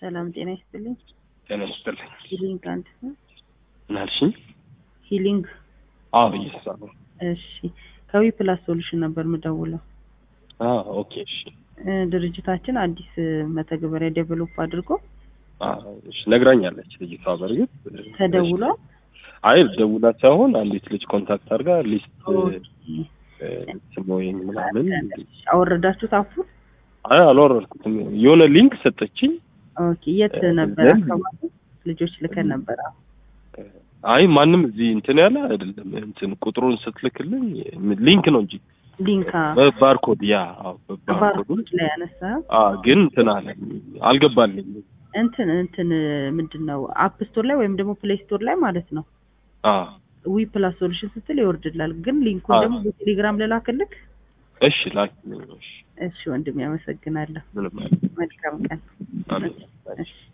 ሰላም ጤና ይስጥልኝ። ጤና ይስጥልኝ። ሂሊንግ አንድ ነው። ምን አልሽኝ? ሂሊንግ አዎ እየሰራሁ ነው። እሺ፣ ከዊ ፕላስ ሶሉሽን ነበር የምደውለው። አዎ ኦኬ እሺ። እ፣ ድርጅታችን አዲስ እ፣ መተግበሪያ ዴቨሎፕ አድርጎ አዎ እሺ ነግራኛለች ልጅቷ። በእርግጥ ተደውሏል። አይ ደውላ ሳይሆን አንዲት ልጅ ኮንታክት አድርጋ ሊስት ኦኬ። ስሞይን ምናምን አወረዳችሁት አፑን? አይ አልወረድኩትም። የሆነ ሊንክ ሰጠችኝ። ኦኬ። የት እ፣ ነበር ዘንድ- አካባቢ? ልጆች ልከን ነበር። አዎ። አይ ማንም እዚህ እንትን ያለ አይደለም። እንትን ቁጥሩን ስትልክልኝ ሊንክ ነው እንጂ ሊንካ በባርኮድ ያ አዎ በባርኮዱ ባርኮድ ላይ ያነሳ አ ግን እንትን አለ አልገባልኝ። እንትን እንትን ምንድን ነው አፕ ስቶር ላይ ወይም ደግሞ ፕሌይ ስቶር ላይ ማለት ነው አ ዊ ፕላስ ሶሉሽን ስትል ይወርድላል። ግን ሊንኩን አዎ። ደግሞ በቴሌግራም ልላክልክ። እሺ ላክ እሺ ወንድም ያመሰግናለሁ። ምንም አይደለም። መልካም ቀን። አሜን። እሺ